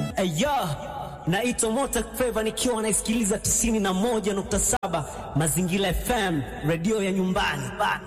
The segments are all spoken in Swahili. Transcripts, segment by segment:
Aya, naitwa Mota Feva nikiwa naisikiliza 91.7 Mazingira FM, redio ya nyumbani.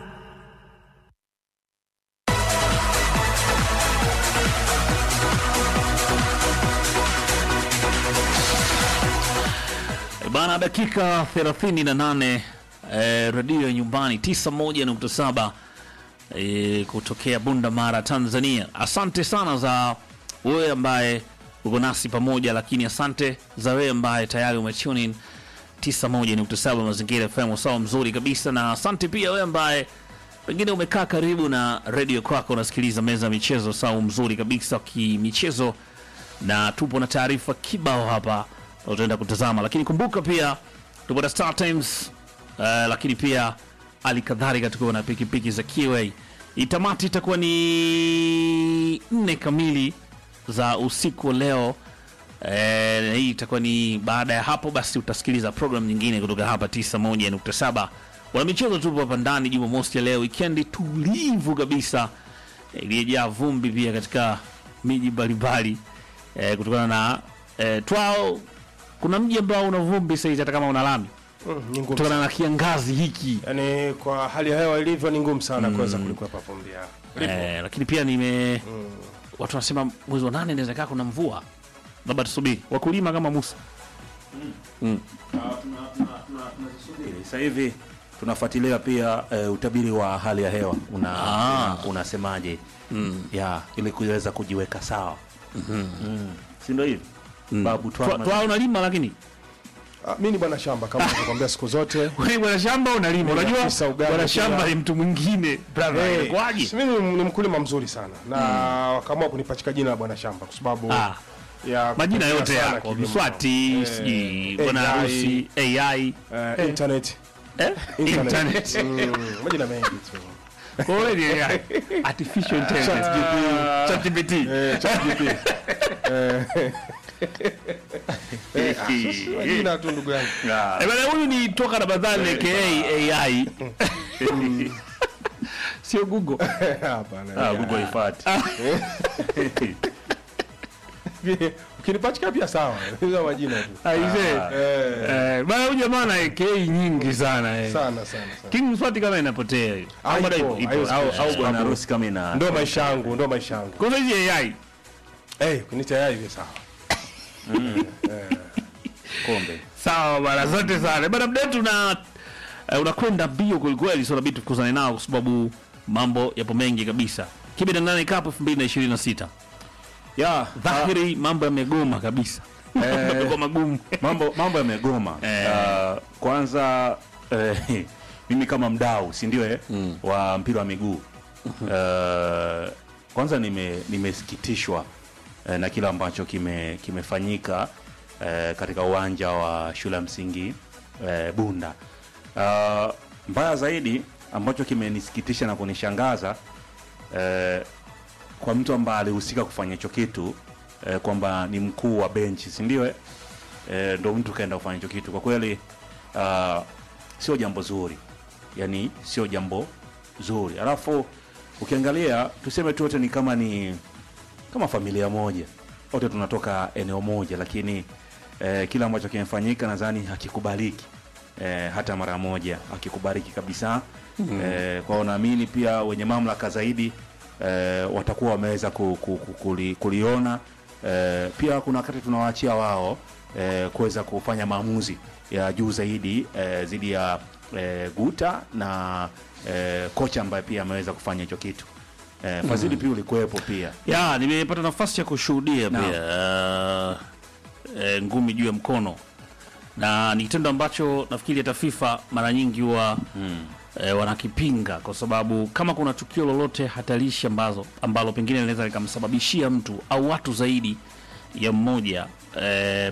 Bana, dakika 38 eh, redio ya nyumbani 91.7 eh, kutokea Bunda Mara, Tanzania. Asante sana za wewe ambaye uko nasi pamoja, lakini asante za wewe ambaye tayari umetune in 91.7 Mazingira FM, sawa mzuri kabisa, na asante pia wewe ambaye pengine umekaa karibu na redio kwako unasikiliza meza ya michezo, sawa mzuri kabisa kimichezo, na tupo na taarifa kibao hapa utaenda kutazama, lakini kumbuka pia tupo na Star Times uh, lakini pia hali kadhalika tukiwa na pikipiki za QA. Itamati itakuwa ni nne kamili za usiku wa leo. Eh, hii itakuwa ni baada ya hapo, basi utasikiliza program nyingine kutoka hapa 91.7 wana michezo. Tupo hapa ndani Jumamosi ya leo, wikendi tulivu kabisa eh, iliyojaa vumbi pia katika miji mbalimbali eh, kutokana na eh, twao kuna mji ambao una vumbi sasa hivi hata kama una lami Mm, ni ngumu kutokana sana. na kiangazi hiki Yaani kwa hali ya hewa ilivyo ni ngumu sana kuweza kulikwepa vumbi ya. eh, lakini pia nime watu wanasema mwezi wa nane inaweza kaa kuna mvua, labda tusubiri wakulima kama Musa. Sasa hivi tunafuatilia pia eh, utabiri wa hali ya hewa una, Ah. una, unasemaje ya ili kuweza kujiweka sawa mm. si ndio hivi babu Twa- Twama- Twaa unalima lakini Ah, mimi ni bwana shamba kama nilivyokuambia siku zote. wewe bwana shamba unalima, Mimi unajua afisa ugani bwana pia. shamba ni mtu mwingine brother, Eh, inakuwaje? si mimi ni mkulima mzuri sana na wakaamua kunipachika jina la bwana shamba kwa sababu Ah, ya majina kupendelea yote sana yako kilimo. Mswati, Eh, sijui bwana AI, harusi, AI, eh, internet. eh? Internet. internet. Mm, majina mengi tu. Kwa hiyo ni AI, artificial intelligence, ChatGPT. Eh, ChatGPT. Eh, majina tu ndugu yangu. Eh, bwana, huyu ni toka Ramadhani aka AI. Sio Google. Hapana. Ah, Google ifati Ukinipachika pia sawa. Hizo majina tu. Aise. Eh, Eh, bwana huyu jamaa ana AK nyingi sana eh. sana sana sana. King Mswati kama inapotea hiyo. Au bado Haipo, ipo, ipo. haiwezi Au kuisha. au bwana bwana harusi kama ina Ndo maisha yangu, ndo maisha yangu. Kwa hiyo hizi AI. Eh, kunita yai hivi sawa. kombe Sawa bwana, asante sana. Bwana mdetu na uh, unakwenda mbio kweli kweli, so inabidi tukuzane nao kwa sababu mambo yapo mengi kabisa. Kibe na nane Cup 2026. ya Dhahiri mambo yamegoma kabisa. Mambo magumu. mambo mambo yamegoma Eh. Ah, kwanza eh, mimi kama mdau si ndio eh, wa mpira wa miguu Eh, kwanza nime nimesikitishwa eh, na kile ambacho kime kimefanyika eh, katika uwanja wa shule ya msingi eh, Bunda Ah, mbaya zaidi ambacho kimenisikitisha na kunishangaza eh, kwa mtu ambaye alihusika kufanya hicho kitu eh, kwamba ni mkuu wa benchi si ndio eh? eh, ndo mtu kaenda kufanya hicho kitu kwa kweli uh, sio jambo zuri yani sio jambo zuri alafu ukiangalia tuseme tu wote ni kama ni kama familia moja wote tunatoka eneo moja lakini eh, kile ambacho kimefanyika nadhani hakikubaliki eh, hata mara moja hakikubaliki kabisa mm. eh, kwao naamini pia wenye mamlaka zaidi eh, watakuwa wameweza ku, ku, ku, kuli, kuliona eh, pia kuna wakati tunawaachia wao eh, kuweza kufanya maamuzi ya juu zaidi eh, zidi ya eh, guta na eh, kocha ambaye pia ameweza kufanya hicho kitu eh, fadhili pia ulikuwepo pia Ya, nimepata nafasi ya kushuhudia Naam. pia uh, eh, ngumi juu ya mkono na ni kitendo ambacho nafikiri hata FIFA mara nyingi huwa mm. eh, wanakipinga kwa sababu kama kuna tukio lolote hatarishi ambazo ambalo pengine linaweza likamsababishia mtu au watu zaidi ya mmoja eh,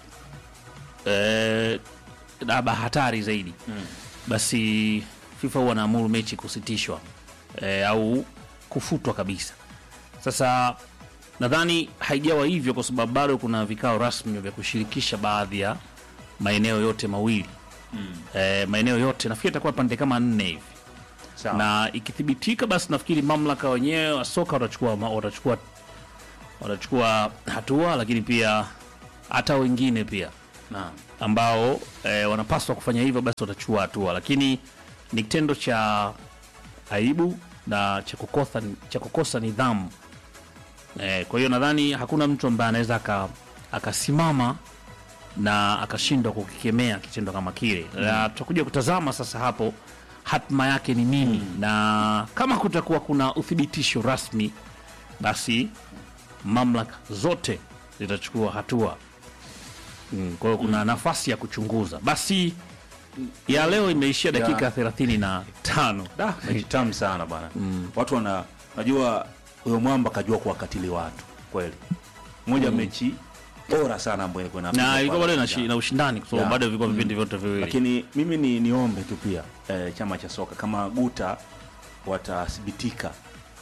eh, labda hatari zaidi mm. basi FIFA huwa wanaamuru mechi kusitishwa eh, au kufutwa kabisa. Sasa nadhani haijawa hivyo kwa sababu bado kuna vikao rasmi vya kushirikisha baadhi ya maeneo yote mawili mm. eh, maeneo yote nafikiri itakuwa pande kama nne hivi Sawa. na ikithibitika basi nafikiri mamlaka wenyewe wa soka watachukua ma- watachukua watachukua hatua, lakini pia hata wengine pia Naam. ambao e, wanapaswa kufanya hivyo basi watachukua hatua, lakini ni kitendo cha aibu na cha kukosa, cha kukosa nidhamu e, kwa hiyo nadhani hakuna mtu ambaye anaweza aka- akasimama na akashindwa kukikemea kitendo kama kile na tutakuja kutazama sasa hapo hatma yake ni nini na kama kutakuwa kuna uthibitisho rasmi basi mamlaka zote zitachukua hatua mm, kwa hiyo kuna nafasi ya kuchunguza basi ya leo imeishia dakika thelathini na tano Da, mechi tamu sana bwana. Watu wana najua huyo mwamba kajua kuwakatili watu kweli. Moja mechi bora sana ambayo ilikuwa inapigwa na ilikuwa pale bado na, uwanjani. shi- na ushindani kwa sababu Ya. bado vilikuwa vipindi vyote viwili Lakini mimi ni niombe tu pia eh, chama cha soka kama Guta watathibitika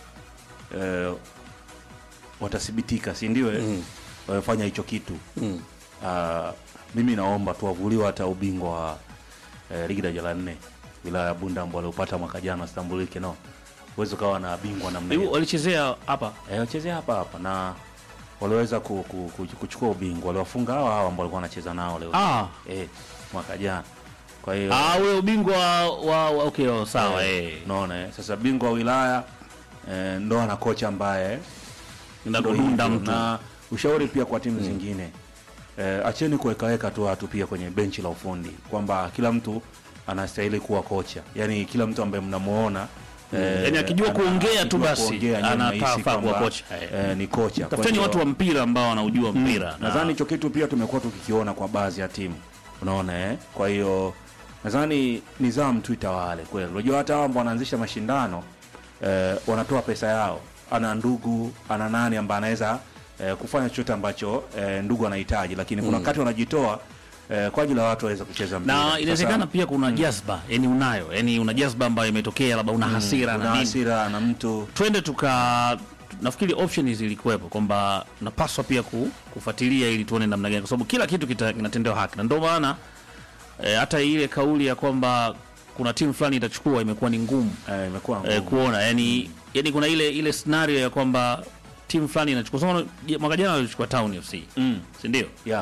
eh, watathibitika si ndio eh? wamefanya hicho kitu Mm. Ah, mimi naomba tuwavuliwe hata ubingwa wa eh, ligi daraja la nne wilaya ya Bunda ambao waliopata mwaka jana sitambulike no uweze ukawa na bingwa namna Hiyo hiyo walichezea hapa eh, wachezea hapa hapa na waliweza ku, ku, ku, kuchukua ubingwa waliwafunga hawa hawa ambao walikuwa wanacheza nao leo ah. eh, mwaka jana kwa hiyo Ah, ule ubingwa wa, wa okay, oh, sawa eh. unaona eh. Sasa bingwa wa wilaya eh, ndo ana kocha ambaye Ndio ndo kudunda hivyo. mtu. na ushauri pia kwa timu zingine eh, acheni kuwekaweka tu watu pia kwenye benchi la ufundi kwamba kila mtu anastahili kuwa kocha yani kila mtu ambaye mnamuona eh, Yaani akijua ana- kuongea tu akijua basi, kuongea, nyinyi anafaa- mnahisi faa kuwa kwamba, kocha. eh, ni kocha Kwa Tafuteni hiyo- watu wa mpira ambao wanaujua mpira. Na- nadhani hicho kitu pia tumekuwa tukikiona kwa baadhi ya timu unaona eh? kwa hiyo nadhani nidhamu tu itawale kweli unajua hata hao ambao wanaanzisha mashindano eh, wanatoa pesa yao ana ndugu ana nani ambaye anaweza eh, kufanya chochote ambacho eh, ndugu anahitaji lakini kuna wakati wanajitoa eh, kwa ajili ya watu waweze kucheza mpira na Sasa, inawezekana pia kuna jazba yani unayo yani una jazba ambayo imetokea labda una hasira kuna na nini hasira na mtu twende tuka nafikiri option zilikuwepo kwamba napaswa pia ku, kufuatilia ili tuone namna gani kwa sababu kila kitu kita- kinatendewa haki na ndio maana eh, hata ile kauli ya kwamba kuna timu fulani itachukua imekuwa ni ngumu eh, imekuwa eh, ngumu. kuona yani, yani kuna ile ile scenario ya kwamba timu fulani inachukua Kwa mfano, je- mwaka jana walichukua Town FC mm. si ndio? yeah.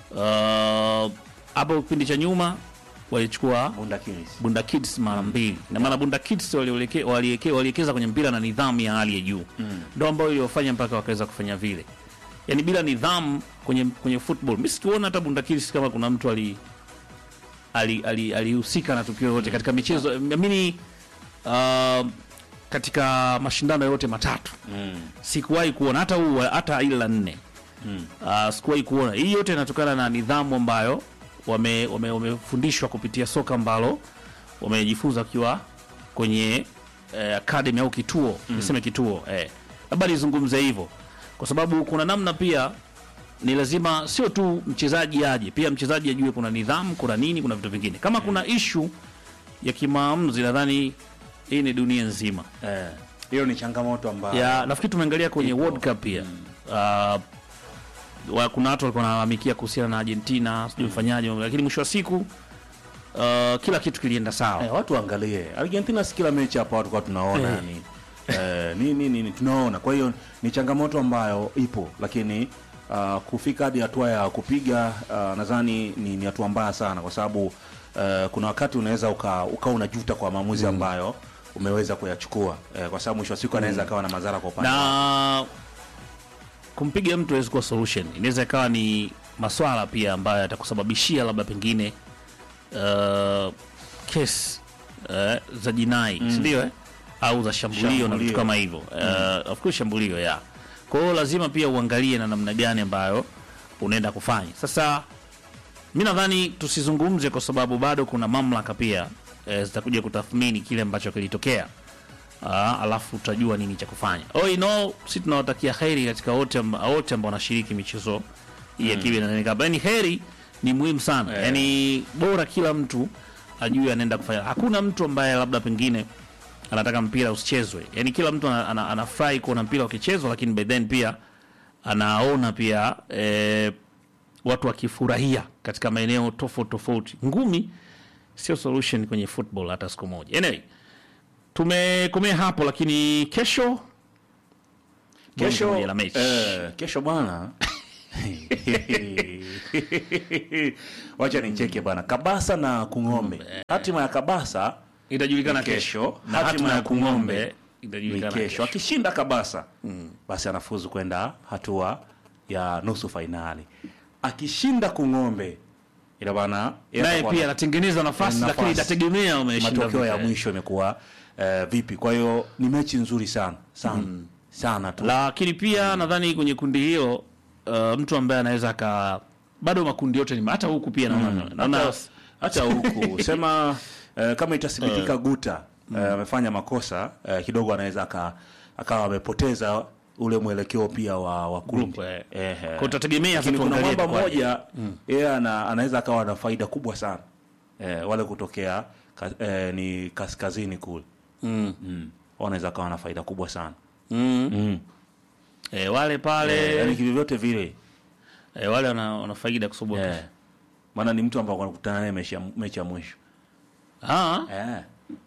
Uh, hapo kipindi cha nyuma walichukua Bunda Kings. Bunda Kids mara mbili na maana Bunda Kids walieleke- walieke- waliwekeza kwenye mpira na nidhamu ya hali ya juu ndo ambayo iliwafanya mpaka wakaweza kufanya vile yani bila nidhamu kwenye kwenye football mi situona hata Bunda Kids kama kuna mtu ali alihusika ali, alihusika na tukio yote katika michezo amini uh, katika mashindano yote matatu Mm. sikuwahi kuona hata huu hata ile la nne Mm. uh, sikuwahi kuona hii yote inatokana na nidhamu ambayo wamefundishwa wame, wamefundishwa kupitia soka ambalo wamejifunza wakiwa kwenye eh, academy au kituo niseme kituo eh. labda nizungumze hivyo kwa sababu kuna namna pia ni lazima sio tu mchezaji aje pia mchezaji ajue kuna nidhamu kuna nini kuna vitu vingine kama kuna ishu ya kimaamuzi nadhani hii ni dunia nzima Eh, hiyo ni changamoto ambayo ya nafikiri tumeangalia kwenye World Cup pia uh, wa, kuna watu walikuwa wanalalamikia kuhusiana na Argentina sijui mfanyaje, lakini mwisho wa siku uh, kila kitu kilienda sawa. Eh, watu waangalie Argentina, si kila mechi hapa watu kwa tunaona Eh. ni eh, ni, ni, ni, ni tunaona. Kwa hiyo ni changamoto ambayo ipo, lakini uh, kufika hadi hatua ya kupiga uh, nadhani ni, ni hatua mbaya sana, kwa sababu uh, kuna wakati unaweza uka, uka unajuta kwa maamuzi ambayo umeweza kuyachukua eh, kwa sababu mwisho wa siku anaweza akawa na madhara kwa upande wako. na kumpiga mtu hawezi kuwa solution, inaweza ikawa ni maswala pia ambayo yatakusababishia labda pengine uh, kesi uh, za jinai si ndio eh? au za shambulio, na Shambulio. vitu kama hivyo uh, of course shambulio ya kwa hiyo lazima pia uangalie na namna gani ambayo unaenda kufanya sasa mi nadhani tusizungumze kwa sababu bado kuna mamlaka pia eh, zitakuja kutathmini kile ambacho kilitokea Ah, alafu tutajua nini cha kufanya all in all si tunawatakia heri katika wote amba- wote ambao wanashiriki michezo hii ya kiwi na Cup. yani heri ni muhimu sana Eh. yani bora kila mtu ajue anaenda kufanya hakuna mtu ambaye labda pengine anataka mpira usichezwe yani kila mtu ana- ana- anafurahi kuona mpira ukichezwa lakini by then pia anaona pia eh, watu wakifurahia katika maeneo tofauti tofauti ngumi sio solution kwenye football hata siku moja anyway tumekomea hapo lakini kesho kesho kesho la mechi eh, kesho bwana wacha nicheke bwana kabasa na kung'ombe hatima ya kabasa itajulikana ni kesho na hatima hatima ya ya Kung'ombe kung'ombe ni itajulikana kesho kesho akishinda kabasa basi anafuzu kwenda hatua ya nusu fainali akishinda kung'ombe ina maana yeye naye atakuwa pia na- anatengeneza nafasi nafasi. lakini itategemea umeshinda matokeo ya vipi. mwisho imekuwa eh, vipi kwa hiyo ni mechi nzuri sana sana sana tu lakini pia nadhani kwenye kundi hiyo uh, mtu ambaye anaweza aka bado makundi yote ni hata huku pia naona naona hata, hata huku sema eh, kama itathibitika guta eh, amefanya makosa eh, kidogo anaweza aka- akawa amepoteza ule mwelekeo pia wa, wa kundi Group, eh. Ehe. Kwa utategemea Lakini sasa kuna tuangalie mwamba itakuwaje. mmoja yeye ana, anaweza akawa na faida kubwa sana eh, wale kutokea ka, eh, ni kaskazini kule mm. mm. wanaweza akawa na faida kubwa sana Mm. mm. Eh, wale pale eh, yani kivyovyote vile eh, wale wana, wana faida kwa sababu eh. maana ni mtu ambao wanakutana naye mechi ya- mechi ya mwisho ah eh.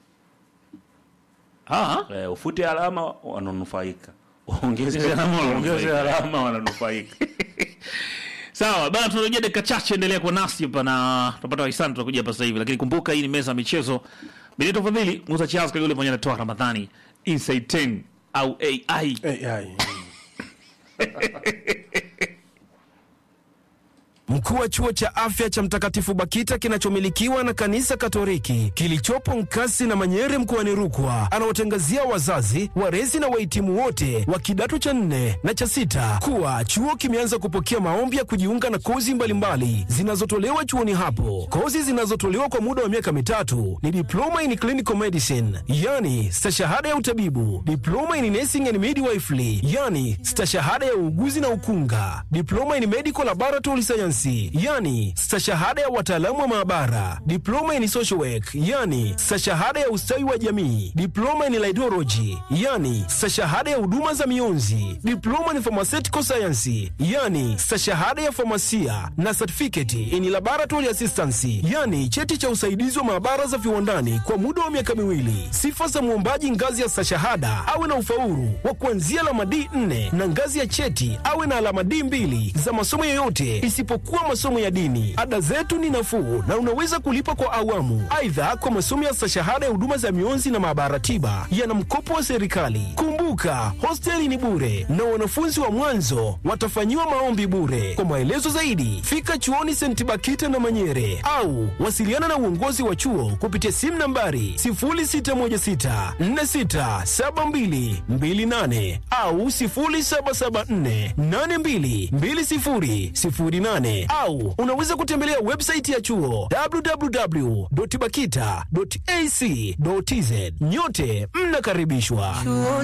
ah eh, ufute alama wananufaika ongeze Ongeze alama ongeze wananufaika. alama wananufaika Sawa bana, tunarejea dakika chache, endelea kwa nasi hapa na tutapata wahisani, tutakuja hapa sasa hivi, lakini kumbuka hii ni meza ya michezo. Benito Fadhili, Musa Charles Kagule pamoja na Toa Ramadhani, Inside 10 au AI. Eh, ai. Mkuu wa chuo cha afya cha Mtakatifu Bakita kinachomilikiwa na kanisa Katoliki kilichopo Nkasi na Manyere mkoani Rukwa anawatangazia wazazi, walezi na wahitimu wote wa kidato cha nne na cha sita kuwa chuo kimeanza kupokea maombi ya kujiunga na kozi mbalimbali zinazotolewa chuoni hapo. Kozi zinazotolewa kwa muda wa miaka mitatu ni diploma in clinical medicine, yani stashahada ya utabibu, diploma in nursing and midwifery, yani stashahada ya uuguzi na ukunga, diploma in medical laboratory science, yani stashahada ya wataalamu wa maabara, diploma in social work, yani stashahada ya ustawi wa jamii, diploma in laidology, yani stashahada ya huduma za mionzi, diploma in pharmaceutical science, yani stashahada ya famasia na certificate in laboratory assistance, yani cheti cha usaidizi wa maabara za viwandani kwa muda wa miaka miwili. Sifa za mwombaji ngazi ya stashahada awe na ufaulu wa kuanzia alama D4 na ngazi ya cheti awe na alama D2 za masomo yoyote isipokuwa masomo ya dini. Ada zetu ni nafuu na unaweza kulipa kwa awamu. Aidha, kwa masomo ya stashahada ya huduma za mionzi na maabara tiba yana mkopo wa serikali. Kumbuka, hosteli ni bure na wanafunzi wa mwanzo watafanyiwa maombi bure. Kwa maelezo zaidi, fika chuoni St. Bakita na Manyere au wasiliana na uongozi wa chuo kupitia simu nambari 0616467228 au 0774822008 au unaweza kutembelea website ya chuo www.bakita.ac.tz. Nyote mnakaribishwa.